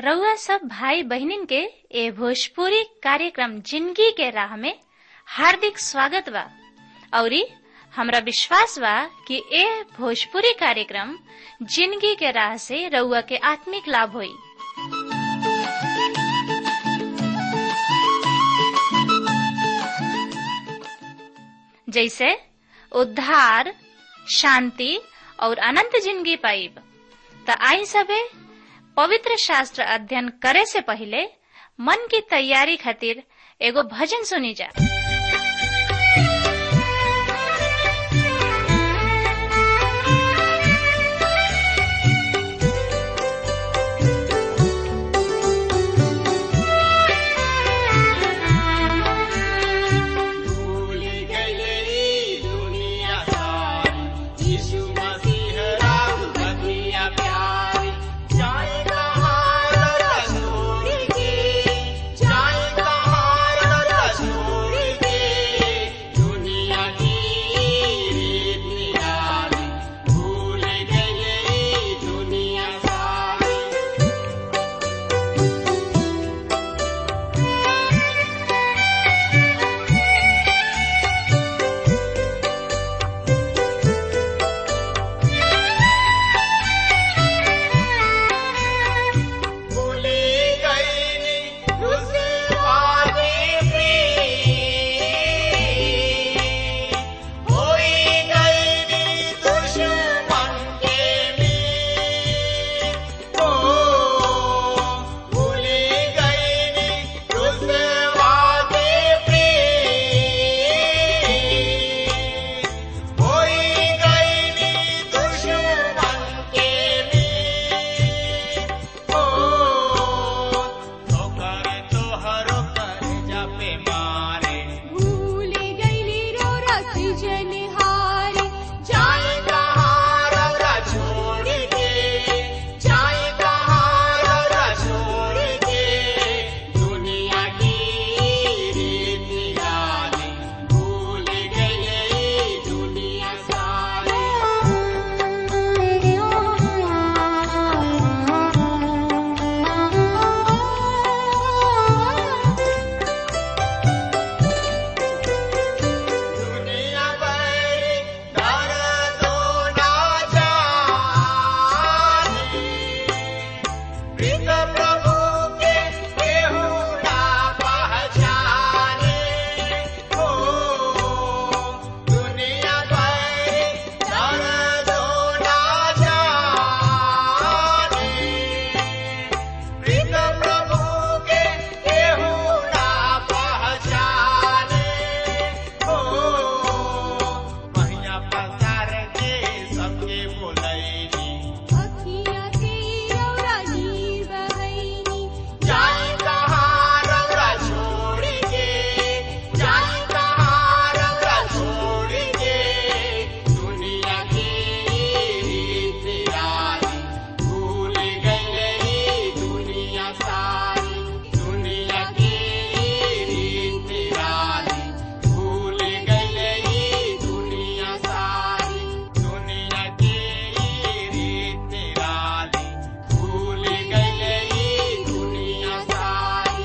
रउआ सब भाई बहिनीन के ए भोजपुरी कार्यक्रम जिंदगी के राह में हार्दिक स्वागत बा औरी हमरा विश्वास बा कि ए भोजपुरी कार्यक्रम जिंदगी के राह से रउआ के आत्मिक लाभ होई जैसे उद्धार शांति और अनंत जिंदगी पाइब त आई सबे पवित्र शास्त्र अध्ययन करे से पहले मन की तैयारी खातिर एगो भजन सुनी जा भूल गई दुनिया सारी यीशु मसीह राम दुनिया प्यारी जाए कहाँ रसूल के जाए कहाँ रसूल के दुनिया की रीत निराली भूल गई दुनिया सारी भूली गई उसे वादे पे होई गई दुश्मन के में ओ भूली गई उसे वादे पे होई गई दुश्मन के में ओ ठोकर तोहरो कर जापे मारे भूल गईली रो रसी जनिहारी जाए कहाँ रौरा छोड़ के जाए कहाँ रौरा छोड़ के दुनिया की रीत निराली भूल गई दुनिया सारी दुनिया बड़ी दर्दो ना जाने प्रीत प्रभु के केहू ना पहचाने हो दुनिया बड़ी दर्दो ना जाने प्रीत प्रभु के केहू ना पहचाने हो महिया पसार के सबके बोलैनी अखियाँ के रौरा नीर बहैनी जाए कहाँ रौरा छोड़ के जाए कहाँ रौरा छोड़ के दुनिया की रीत निराली भूल गई दुनिया सारी दुनिया की रीत निराली भूल गई दुनिया सारी दुनिया की रीत निराली भूल गई दुनिया सारी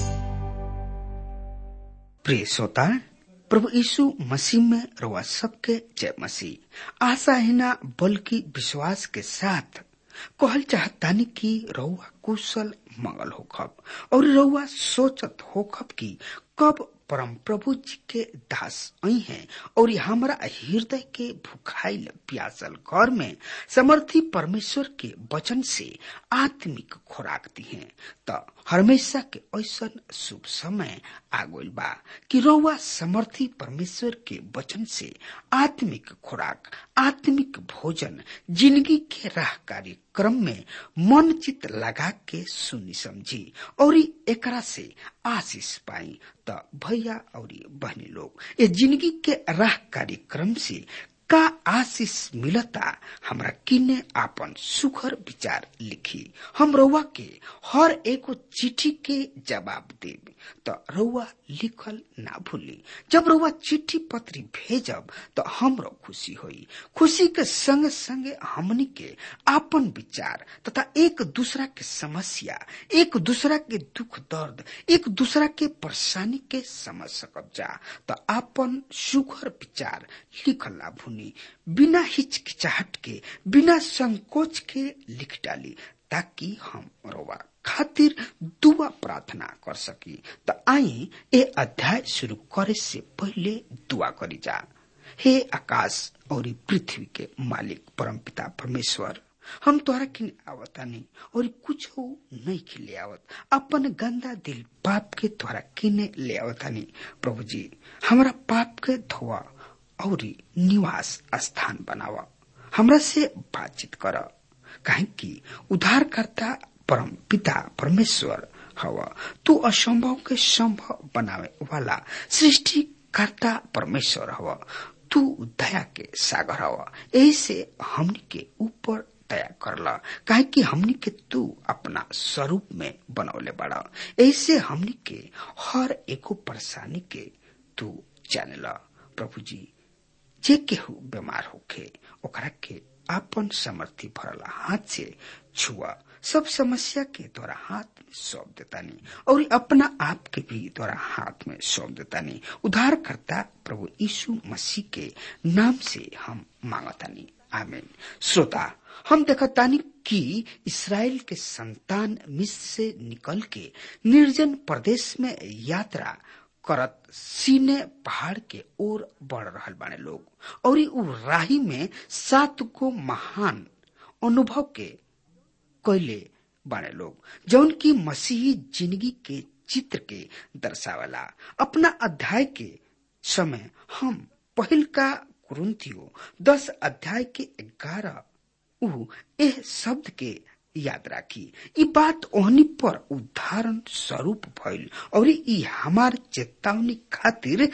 प्रिय श्रोता प्रभु यीशु मसीह में रउआ सबके जय मसीह आशा है ना बल्कि विश्वास के साथ कहल चाहतानी कि रउआ कुशल मंगल होखब और रउआ सोचत होखब कि कब परम प्रभु जी के दास आई हैं और ये हमारा हृदय के भुखाइल प्यासल घर में समर्थी परमेश्वर के वचन से आत्मिक खुराक दी हैं त हमेशा के ऐसा शुभ समय आ गइल बा कि रउआ समर्थी परमेश्वर के वचन से आत्मिक खुराक आत्मिक भोजन जिंदगी के राह कार्यक्रम में मन चित लगा के सुनी समझी और एकरा से आशीष पाई त भैया और बहनी लोग ये जिंदगी के राह कार्यक्रम से का आशीष मिलता हमरा किने आपन सुखर विचार लिखी हम रउआ के हर एको चिट्ठी के जवाब देब तो रउआ लिखल ना भूली जब रउआ चिट्ठी पत्री भेजब तो हमरो खुशी होई खुशी के संग संगे हमनी के आपन विचार तथा एक दूसरा के समस्या एक दूसरा के दुख दर्द एक दूसरा के परेशानी के समझ सकब जा तो आपन सुघर विचार लिखल ना भूनी बिना हिचकिचाहट के बिना संकोच के लिख डाली ताकि हम रोवा खातिर दुआ प्रार्थना कर सकी त आई ए अध्याय शुरू करे से पहले दुआ करी जा हे आकाश और पृथ्वी के मालिक परमपिता परमेश्वर हम तोहरा किन आवतानी और कुछ नहीं खिले आवत अपन गंदा दिल पाप के तोहरा किने ले आवतानी प्रभु जी हमरा पाप के धोआ और निवास स्थान बनावा हमरा से बातचीत कर काहे कि उद्धारकर्ता परम पिता परमेश्वर हवा तू असंभव के संभव बनावे वाला सृष्टिकर्ता परमेश्वर हवा तू दया के सागर हवा ऐसे हमनी के ऊपर दया करला काहे कि हमनी के तू अपना स्वरूप में बनौले बड़ा ऐसे हमनी के हर एको परेशानी के तू जानेला प्रभु जी जे केहू बीमार होखे ओकरा के आपन समर्थी भरला हाथ से छुआ सब समस्या के द्वारा हाथ में सौंप देतानी और अपना आप के भी द्वारा हाथ में सौंप देतानी उद्धार करता प्रभु यीशु मसीह के नाम से हम मांगतानी आमीन श्रोता हम देखतानी कि इसराइल के संतान मिस्र से निकल के निर्जन प्रदेश में यात्रा करत सीने पहाड़ के ओर बढ़ रहल बाने लोग और उ राही में सात गो महान अनुभव के कैले बाने लोग जौन की मसीही जिंदगी के चित्र के दर्शावला अपना अध्याय के समय हम पहिल का कुरुंथियो दस अध्याय के ग्यारह उ एह शब्द के याद राखी ई बात ओहनी पर उदाहरण स्वरूप भइल और ई हमार चेतावनी खातिर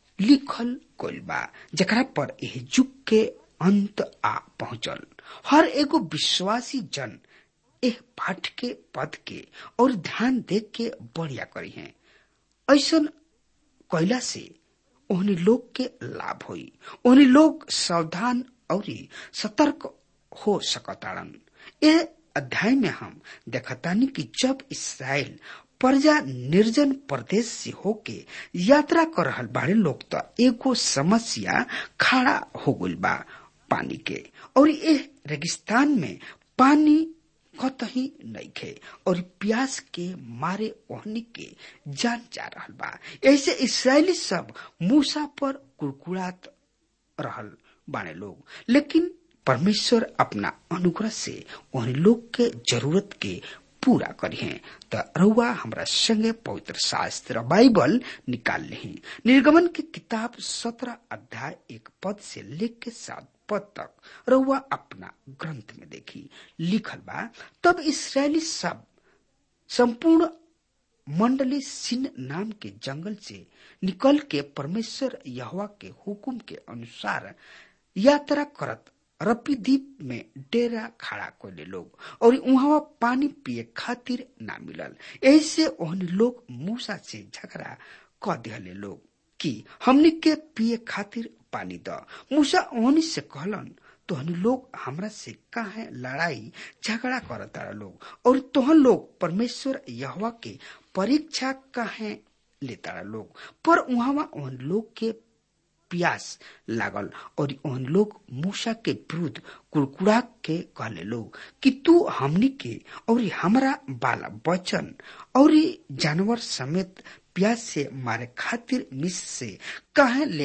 लिखल गइल बा जेकरा पर एह युग के अंत आ पहुंचल हर एगो विश्वासी जन एह पाठ के पद के और ध्यान दे के बढ़िया करी है ऐसन कैला से ओहनी लोग के लाभ होई ओहनी लोग सावधान और सतर्क हो सकताड़न ए अध्याय में हम देखतानी कि जब इसराइल प्रजा निर्जन प्रदेश से होके यात्रा कर रहल बाड़े लोग तो एगो समस्या खड़ा हो गइल बा पानी के और ए रेगिस्तान में पानी कतही नइखे और प्यास के मारे ओहनी के जान जा रहल बा ऐसे इसराइली सब मूसा पर कुड़कुड़ात रहल बाने लोग लेकिन परमेश्वर अपना अनुग्रह से उन लोग के जरूरत के पूरा करिए त रउआ हमरा संगे पवित्र शास्त्र बाइबल निकाल लेही निर्गमन की किताब सत्रह अध्याय एक पद से लेख के सात पद तक रउआ अपना ग्रंथ में देखी लिखल बा तब इसराइली सब संपूर्ण मंडली सिन नाम के जंगल से निकल के परमेश्वर यहवा के हुकुम के अनुसार यात्रा करत रपीदीप में डेरा खड़ा कोले लोग और वहां पानी पिए खातिर ना मिलल ऐसे ओहनी लोग मूसा से झगड़ा क दिहले लोग कि हमनी के पिए खातिर पानी द मूसा ओहनी से कहलन तोहनी लोग हमरा से काहे लड़ाई झगड़ा करता लोग और तोहन लोग परमेश्वर यहवा के परीक्षा काहे लेता लोग पर वहां उन लोग के प्यास लागल और उन लोग मूसा के विरुद्ध कुड़कुड़ा के कहले लोग कि तू हमनी के और हमरा बाला बचन और जानवर समेत प्यास से मारे खातिर मिस से कहे ले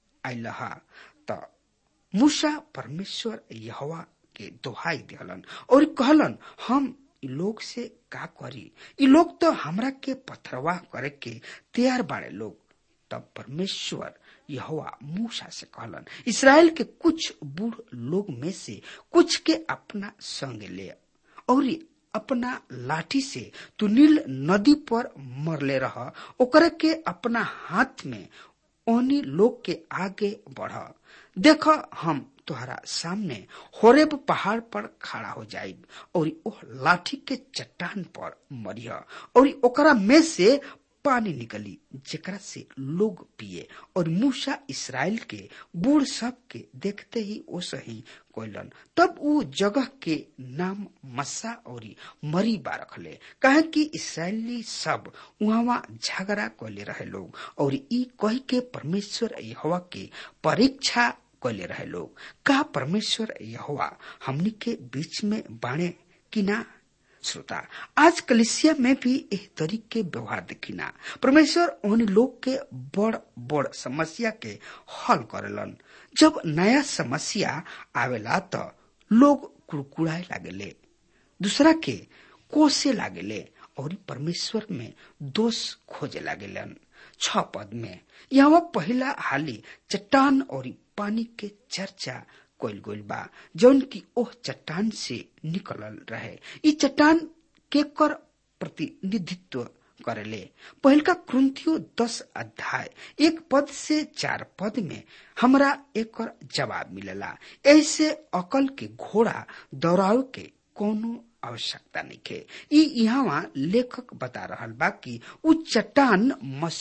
आइलहा त मूसा परमेश्वर यहवा के दोहाई दिहलन और कहलन हम इ लोग से का करी इ लोग तो हमरा के पथरवाह करे के तैयार बाड़े लोग तब परमेश्वर यहोवा मूसा से कहलन इसराइल के कुछ बूढ़ लोग में से कुछ के अपना संग ले और अपना लाठी से तू नील नदी पर मरले रह ओकरे के अपना हाथ में ओनी लोग के आगे बढ़ देख हम तुहरा सामने होरेब पहाड़ पर खड़ा हो जाइब और ओह लाठी के चट्टान पर मरिह और ओकरा में से पानी निकली जेकरा से लोग पिए और मूसा इसराइल के बूढ़ सब के देखते ही ओ सही कोयलन तब ऊ जगह के नाम मस्सा और मरीबा रखले कहे कि इसराइली सब वहां झगड़ा कोले रहे लोग और ई कह के परमेश्वर यहोवा के परीक्षा कोले रहे लोग का परमेश्वर यहोवा हमनी के बीच में बाणे कि ना श्रोता आज कलिसिया में भी एह तरीके व्यवहार देखिना परमेश्वर उन लोग के बड़ बड़ समस्या के हल करेलन जब नया समस्या आवेला तो लोग कुड़कुड़ाए लागेले दूसरा के कोसे लागेले और परमेश्वर में दोष खोजे लागेलन छ पद में यहाँ पहला हाली चट्टान और पानी के चर्चा कोइल गोइल बा जौन की ओह चट्टान से निकलल रहे ई चट्टान के कर प्रतिनिधित्व करेले पहिलका क्रंथियो दस अध्याय एक पद से चार पद में हमरा एक जवाब मिलेला ऐसे अकल के घोड़ा दौड़ाव के कोनो आवश्यकता नहीं है ई यहाँ लेखक बता रहल बा कि उ चट्टान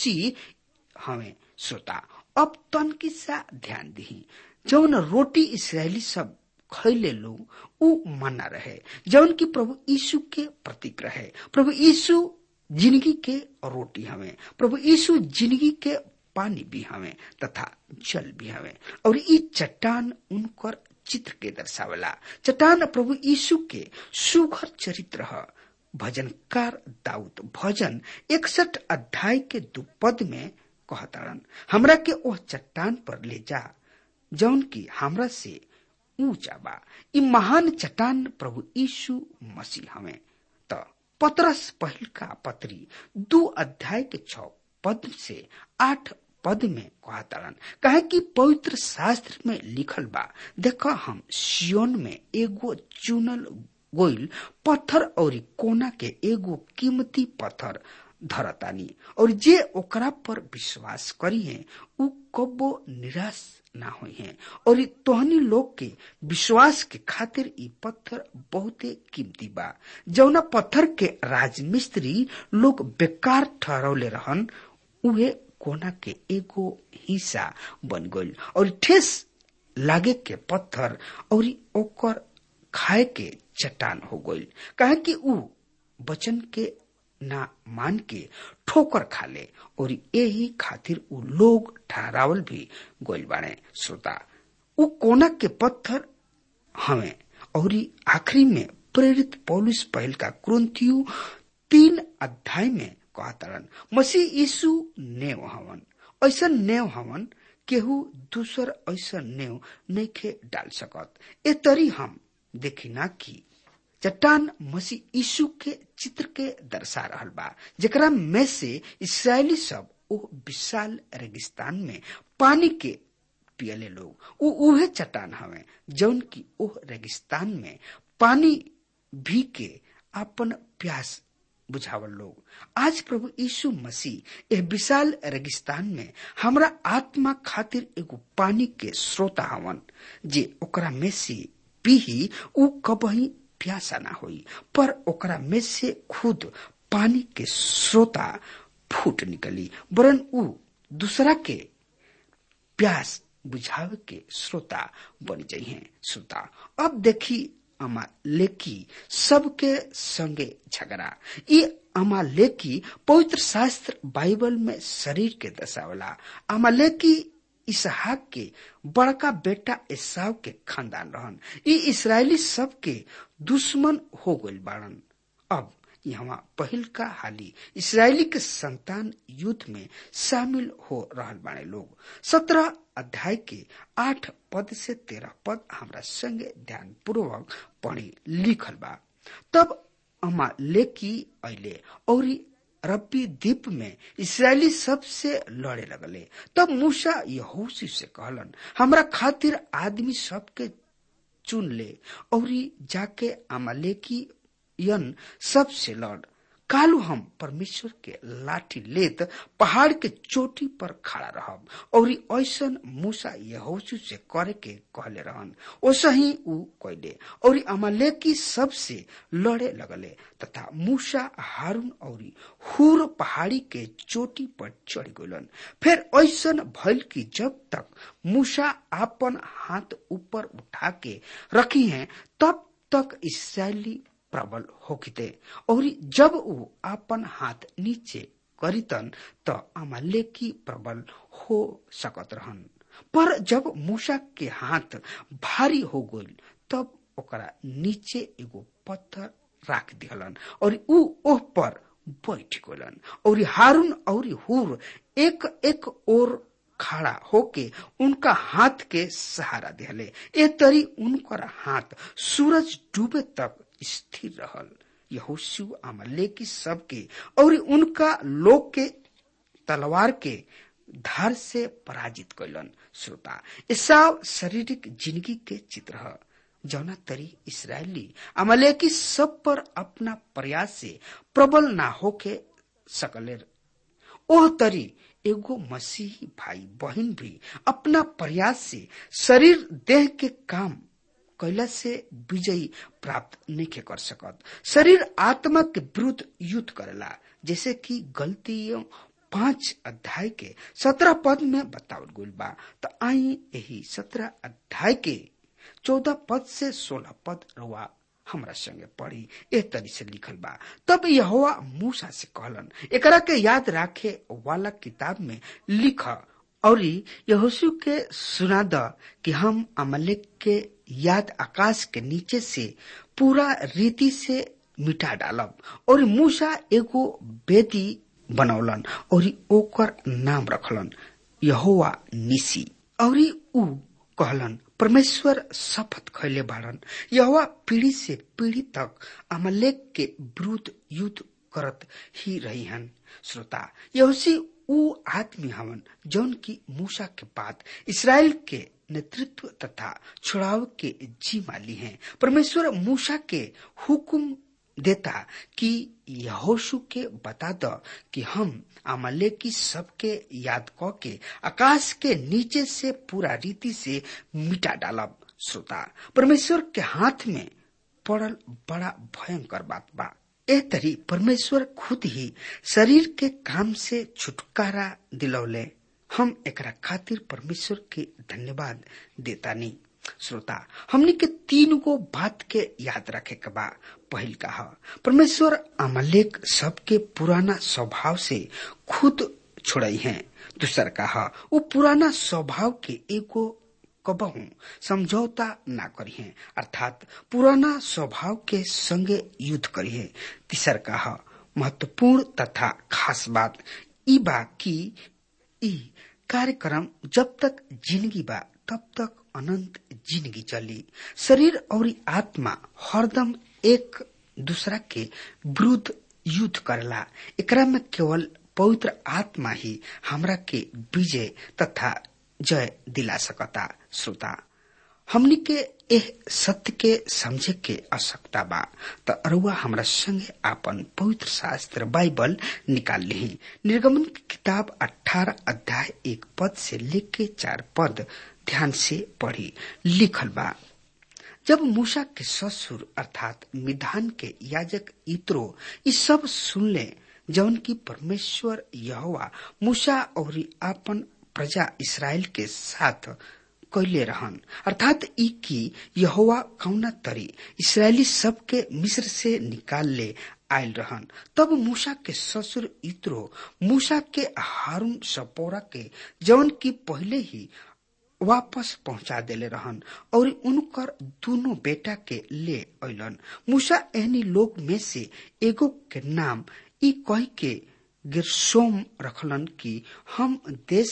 मसीह हमें श्रोता अब तनकी सा ध्यान दी जौन रोटी इसराइली सब खैले लोग उ मना रहे जौन की प्रभु यीशु के प्रतीक रहे प्रभु यीशु जिंदगी के रोटी हमें प्रभु यीशु जिंदगी के पानी भी हमें तथा जल भी हमें और ई चट्टान उनकर चित्र के दर्शावला चट्टान प्रभु यीशु के सुघर चरित्र है भजनकार दाऊद भजन इकसठ अध्याय के दो पद में कहतारन हमरा के ओह चट्टान पर ले जा जौन की हमरा से ऊंचा बा ई महान चट्टान प्रभु यीशु मसीह हमें त पतरस पहिल का पत्री दो अध्याय के छ पद से आठ पद में कहतारन कहे कि पवित्र शास्त्र में लिखल बा देखो हम सियोन में एगो चुनल गोइल पत्थर और कोना के एगो कीमती पत्थर धरतानी और जे ओकरा पर विश्वास करी है उ कबो निराश ना हुई है और तोहनी लोग के विश्वास के खातिर ई पत्थर बहुते कीमती बा जौना पत्थर के राजमिस्त्री लोग बेकार ठहरौले रहन उहे कोना के एगो हिस्सा बन गइल और ठेस लागे के पत्थर और ओकर खाए के चट्टान हो गइल कहे कि उ वचन के ना मान के ठोकर खाले और यही खातिर उ लोग ठहरावल भी गोइल बाड़े श्रोता उ कोना के पत्थर हमें और आखिरी में प्रेरित पौलुस पहल का क्रंथियु तीन अध्याय में कहतरन मसीह यीशु नेव हवन ऐसा नेव हवन केहू दूसर ऐसा नेव नइखे डाल सकत ए तरी हम देखिना की चट्टान मसीह यीशु के चित्र के दर्शा रहल बा जेकरा में से इसराइली सब ओ विशाल रेगिस्तान में पानी के पियले लोग उ उहे चट्टान हवे जौन की ओह रेगिस्तान में पानी भी के अपन प्यास बुझावल लोग आज प्रभु यीशु मसीह यह विशाल रेगिस्तान में हमरा आत्मा खातिर एगो पानी के स्रोता हवन जे ओकरा में से पीही उ कबही प्यासा ना होई पर ओकरा में से खुद पानी के स्रोता फूट निकली वरन उ दूसरा के प्यास बुझावे के श्रोता बन जाइए श्रोता अब देखी अमा लेकी सबके संगे झगड़ा ये अमा लेकी पवित्र शास्त्र बाइबल में शरीर के दशावला अमा लेकी इसहाक के बड़का बेटा एसाव के खानदान रहन ई इसराइली सब के दुश्मन हो गइल बाड़न अब यहाँ पहिल का हाली इसराइली के संतान युद्ध में शामिल हो रहल बाड़े लोग सत्रह अध्याय के आठ पद से तेरह पद हमरा संगे ध्यान पूर्वक पढ़ी लिखल बा तब अमा लेकी अले और रब्बी द्वीप में इसराइली सबसे लड़े लगले तब मूसा यहोशी से कहलन हमरा खातिर आदमी सबके चुन ले और जाके अमालेकी यन सबसे लड़ कालू हम परमेश्वर के लाठी लेत पहाड़ के चोटी पर खड़ा रहब और ऐसन मूसा यहोशू से करे के कहले रहन ओसा ही ऊ कैले और अमालेकी सबसे लड़े लगले तथा मूसा हारून और हुर पहाड़ी के चोटी पर चढ़ गलन फिर ऐसन भइल कि जब तक मूसा अपन हाथ ऊपर उठा के रखी हैं तब तक इसराइली प्रबल होकिते और जब वो अपन हाथ नीचे करितन त अमालेकी प्रबल हो सकत रहन पर जब मूसा के हाथ भारी हो गइल तब ओकरा नीचे एगो पत्थर राख दिहलन और ऊ ओह पर बैठ गलन और हारून और हुर एक एक और खड़ा होके उनका हाथ के सहारा दिहले ए तरी उनकर हाथ सूरज डूबे तक स्थिर रहल यहोशु अमलेकी सबके और उनका लोग के तलवार के धार से पराजित कैलन श्रोता ईसाव शारीरिक जिंदगी के चित्र है जौना तरी इसराइली अमलेकी सब पर अपना प्रयास से प्रबल ना होके सकले ओह तरी एगो मसीही भाई बहन भी अपना प्रयास से शरीर देह के काम कैला से विजयी प्राप्त नहीं कर सकत शरीर आत्मा के विरुद्ध युद्ध करेला जैसे कि गलतियों पांच अध्याय के सत्रह पद में बतावल गइल बा तो आई यही सत्रह अध्याय के चौदह पद से सोलह पद रुआ हमरा संगे पढ़ी ए तरी से लिखल बा तब यहोवा मूसा से कहलन एकरा के याद राखे वाला किताब में लिख और यहोशु के सुना द कि हम अमलेक के याद आकाश के नीचे से पूरा रीति से मिटा डालब और मूसा एगो बेदी बनौलन और ओकर नाम रखलन यहोवा निसी और ऊ कहलन परमेश्वर शपथ खैले बाड़न यहोवा पीढ़ी से पीढ़ी तक अमलेक के विरुद्ध युद्ध करत ही रही हन श्रोता यहोसी ऊ आदमी हवन जौन की मूसा के बाद इसराइल के नेतृत्व तथा छुड़ाव के जिम्मा ली हैं परमेश्वर मूसा के हुक्म देता कि यहोशु के बता द कि हम अमले की सबके याद क के आकाश के नीचे से पूरा रीति से मिटा डालब श्रोता परमेश्वर के हाथ में पड़ल बड़ा भयंकर बात बा एह तरी परमेश्वर खुद ही शरीर के काम से छुटकारा दिलौले हम एकरा खातिर परमेश्वर के धन्यवाद देता नहीं श्रोता हमने के तीन गो बात के याद रखे के बा पहिल कहा परमेश्वर अमलेक सबके पुराना स्वभाव से खुद छोड़ई है दूसर कहा वो पुराना स्वभाव के एगो कबहू समझौता ना करी है अर्थात पुराना स्वभाव के संगे युद्ध करी है तीसर कहा महत्वपूर्ण तथा खास बात ई बा की ई कार्यक्रम जब तक जिंदगी बा तब तक अनंत जिंदगी चली शरीर और आत्मा हरदम एक दूसरा के विरुद्ध युद्ध करला एकरा में केवल पवित्र आत्मा ही हमरा के विजय तथा जय दिला सकता श्रोता हमनी के एह सत्य के समझे के आवश्यकता बा त अरुआ हमरा संगे आपन पवित्र शास्त्र बाइबल निकाल ली निर्गमन की किताब 18 अध्याय एक पद से लेके चार पद ध्यान से पढ़ी लिखल बा जब मूसा के ससुर अर्थात मिधान के याजक इत्रो ये सब सुनले जौन की परमेश्वर यहोवा मूसा और आपन प्रजा इसराइल के साथ कैले रहन अर्थात ई की यहोवा कौना तरी इसराइली सब के मिस्र से निकाल ले आयल रहन तब मूसा के ससुर इत्रो मूसा के हारून सपोरा के जौन की पहले ही वापस पहुंचा देले रहन और उनकर दोनों बेटा के ले अलन मूसा एहनी लोग में से एगो के नाम ई कह के गिरसोम रखलन कि हम देश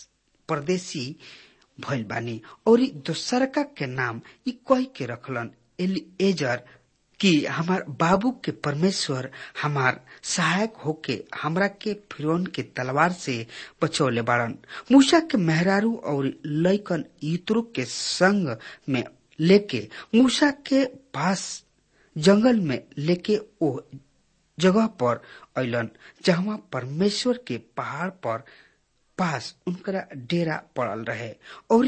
परदेसी भइल बानी और दोसरका के नाम ई कह के रखलन एलिएजर कि हमार बाबू के परमेश्वर हमार सहायक होके हमरा के फिरौन के तलवार से बचौले बाड़न मूसा के मेहरारू और लैकन ईतरो के संग में लेके मूसा के पास जंगल में लेके ओ जगह पर अलन जहाँ परमेश्वर के पहाड़ पर पास उनकरा डेरा पड़ल रहे और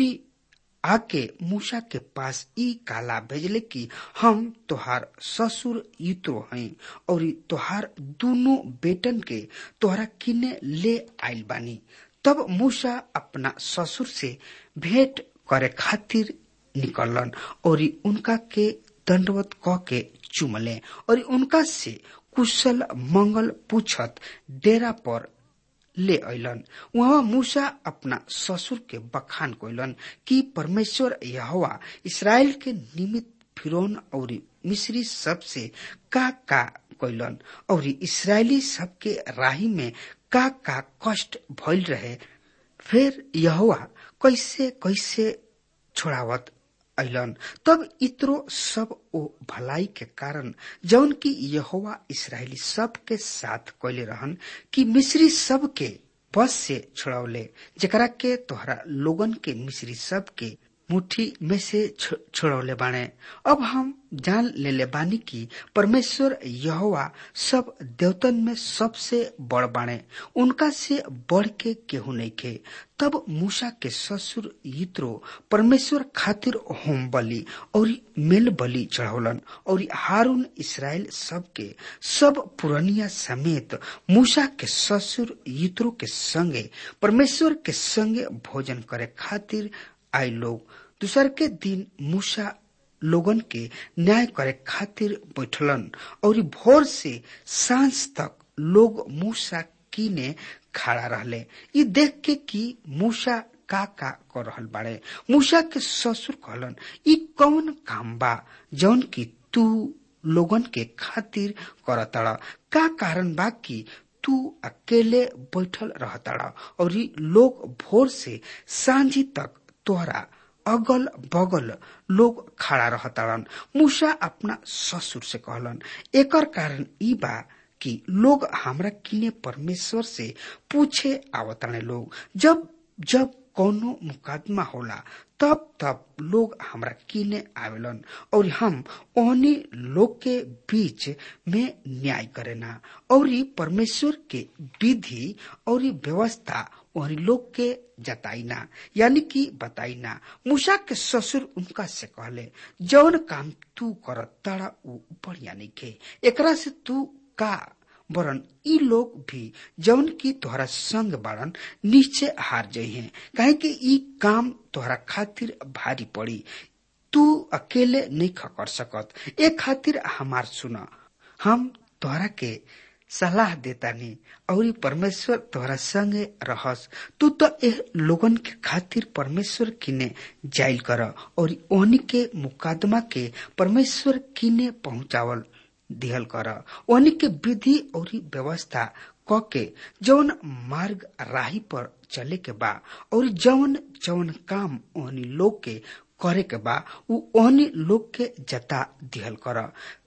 आके मूसा के पास ई काला भेजले कि हम तोहार ससुर इत्रो हई और तोहार दोनों बेटन के तोहरा किने ले आइल बानी तब मूसा अपना ससुर से भेंट करे खातिर निकलन और उनका के दंडवत क के चुमले और उनका से कुशल मंगल पूछत डेरा पर ले अलन वहाँ मूसा अपना ससुर के बखान कैलन कि परमेश्वर यहोवा इसराइल के निमित्त फिरौन और मिस्री सब से का का कैलन और इसराइली सबके राही में का का कष्ट भइल रहे फिर यहोवा कैसे कैसे छोड़ावत अलन तब इतरो सब ओ भलाई के कारण जौन की यहोवा इसराइली सब के साथ कैले रहन कि मिस्री सब के बस से छुड़ौले जकरा के तोहरा लोगन के मिस्री सब के मुट्ठी में से छोड़ौले बाणे अब हम जान लेले बानी कि परमेश्वर यहोवा सब देवतन में सबसे बड़ बाणे उनका से बढ़ के केहू नहीं खे तब मूसा के ससुर यित्रो परमेश्वर खातिर होम बलि और मेल बलि चढ़ौलन और हारून इसराइल सब के सब पुरनिया समेत मूसा के ससुर यित्रो के संगे परमेश्वर के संगे भोजन करे खातिर आई लोग दूसर के दिन मूसा लोगन के न्याय करे खातिर बैठलन और भोर से सांझ तक लोग मूसा कीने खड़ा रहले ये देख के कि मूसा का का कर रहल बाड़े मूसा के ससुर कहलन ई कौन काम बा जौन की तू लोगन के खातिर करतड़ का कारण बा कि तू अकेले बैठल रहतड़ और लोग भोर से सांझी तक तोहरा अगल बगल लोग खड़ा रहताड़न मूसा अपना ससुर से कहलन एकर कारण ई बा कि लोग हमरा किने परमेश्वर से पूछे आवताने लोग जब जब कोनो मुकदमा होला तब तब लोग हमरा किने आवेलन और हम ओहनी लोग के बीच में न्याय करेना और परमेश्वर के विधि और व्यवस्था ओहनी लोग के जताइना यानी कि बताइना मूसा के ससुर उनका से कहले जौन काम तू कर तारा ऊ बढ़िया नहीं खे एकरा से तू का वरन ई लोग भी जौन की तोहरा संग बाड़न नीचे हार जाइ हैं काहे कि ई काम तोहरा खातिर भारी पड़ी तू अकेले नहीं कर सकत ए खातिर हमार सुना हम तोहरा के सलाह देता नहीं और परमेश्वर तोहरा संगे रहस तू तो एह लोगन के खातिर परमेश्वर किने जाइल कर और ओहनी के मुकदमा के परमेश्वर किने पहुंचावल दिहल कर ओहनी के विधि और व्यवस्था क के जौन मार्ग राही पर चले के बा और जौन जौन काम ओहनी लोग के करे के बा उ ओहनी लोग के जता दिहल कर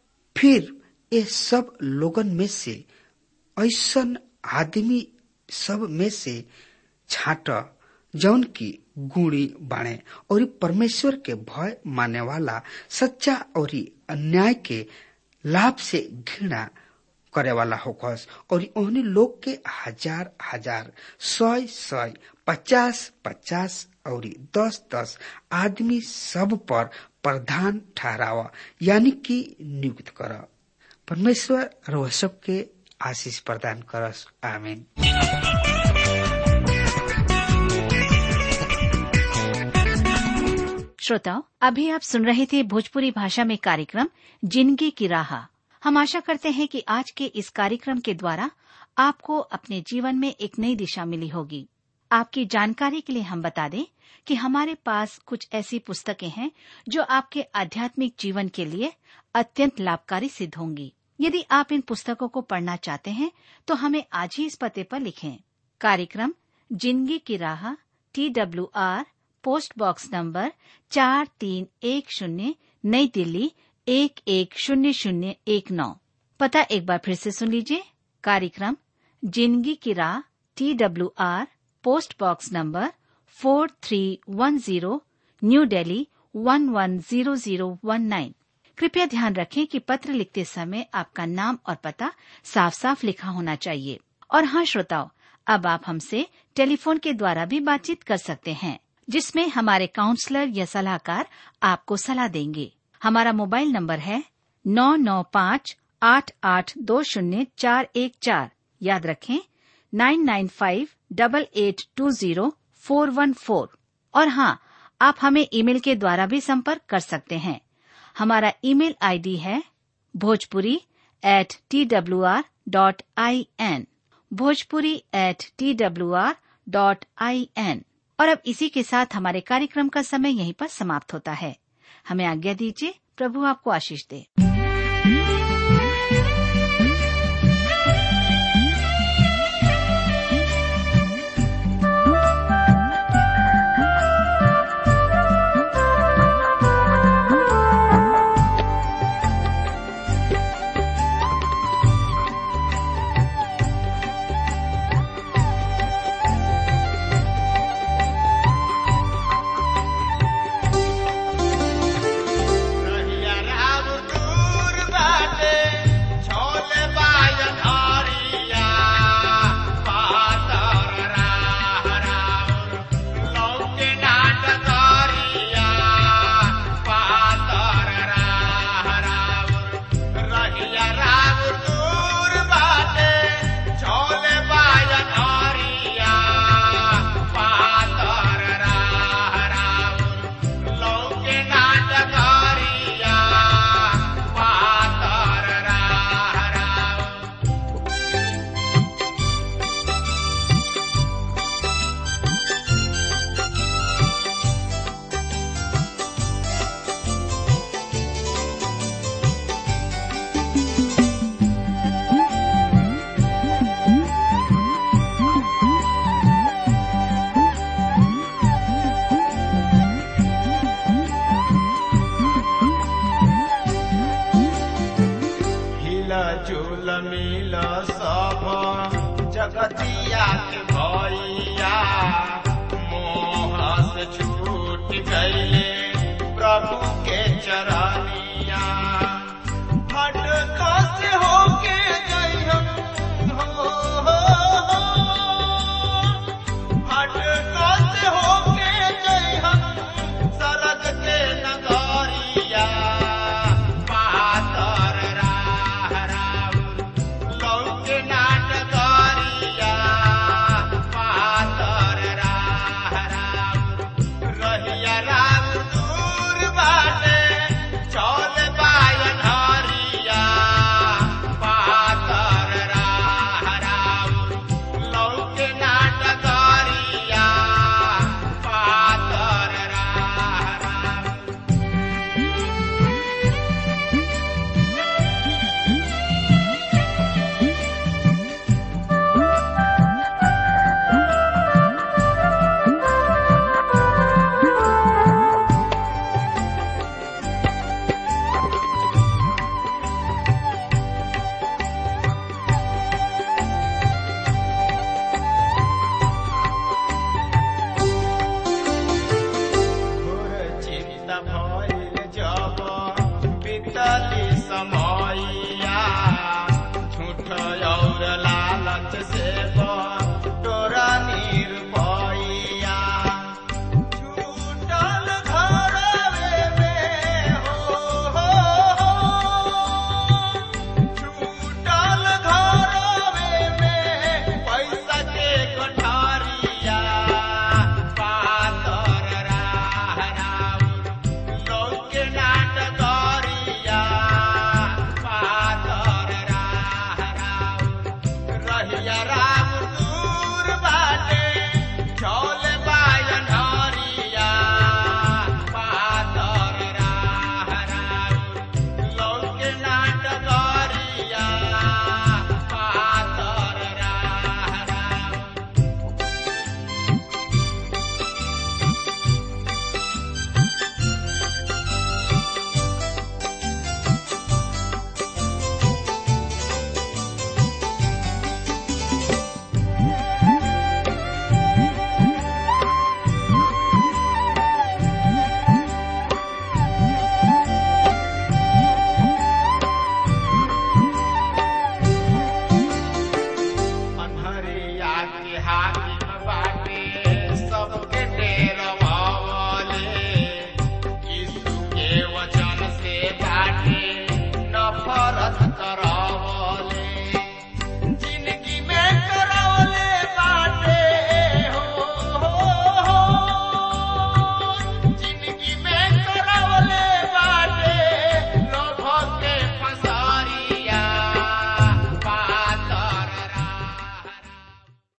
फिर ये सब लोगन में से ऐसन आदमी सब में से छाट जौन की गुणी बाणे और परमेश्वर के भय माने वाला सच्चा और अन्याय के लाभ से घृणा करे वाला होकस और ओहनी लोग के हजार हजार सौ सौ पचास पचास और दस दस आदमी सब पर प्रधान ठहरावा यानी कि नियुक्त कर परमेश्वर रोह सबके आशीष प्रदान करस आमीन श्रोताओं अभी आप सुन रहे थे भोजपुरी भाषा में कार्यक्रम जिंदगी की राह हम आशा करते हैं कि आज के इस कार्यक्रम के द्वारा आपको अपने जीवन में एक नई दिशा मिली होगी आपकी जानकारी के लिए हम बता दें कि हमारे पास कुछ ऐसी पुस्तकें हैं जो आपके आध्यात्मिक जीवन के लिए अत्यंत लाभकारी सिद्ध होंगी यदि आप इन पुस्तकों को पढ़ना चाहते हैं तो हमें आज ही इस पते पर लिखें कार्यक्रम जिंदगी की राह T W R post box number चार तीन एक शून्य नई दिल्ली एक एक शून्य शून्य एक नौ पता एक बार फिर से सुन लीजिए कार्यक्रम जिंदगी की राह T W R post box number four three one zero new Delhi one one zero zero one nine कृपया ध्यान रखें कि पत्र लिखते समय आपका नाम और पता साफ साफ लिखा होना चाहिए और हाँ श्रोताओं अब आप हमसे टेलीफोन के द्वारा भी बातचीत कर सकते हैं जिसमें हमारे काउंसलर या सलाहकार आपको सलाह देंगे हमारा मोबाइल नंबर है नौ नौ पाँच आठ आठ दो शून्य चार एक चार याद रखें nine nine five double eight two zero four one four और हाँ आप हमें ईमेल के द्वारा भी संपर्क कर सकते हैं हमारा ईमेल आईडी है Bhojpuri at T W R dot I N Bhojpuri at T W R dot I N और अब इसी के साथ हमारे कार्यक्रम का समय यहीं पर समाप्त होता है हमें आज्ञा दीजिए प्रभु आपको आशीष दे रहिया राम दूर बाटे, छोले बाजन हरिया। पातर राह राउर, लौके नाट करिया। पातर राह राउर, रहिया राम दूर बाटे, छोले बाजन हरिया। पातर राह राउर, लौके नाटकारिया पातर राह राउर हिला झूल मिल सब जगतिया के भैया मोह से छूट गईले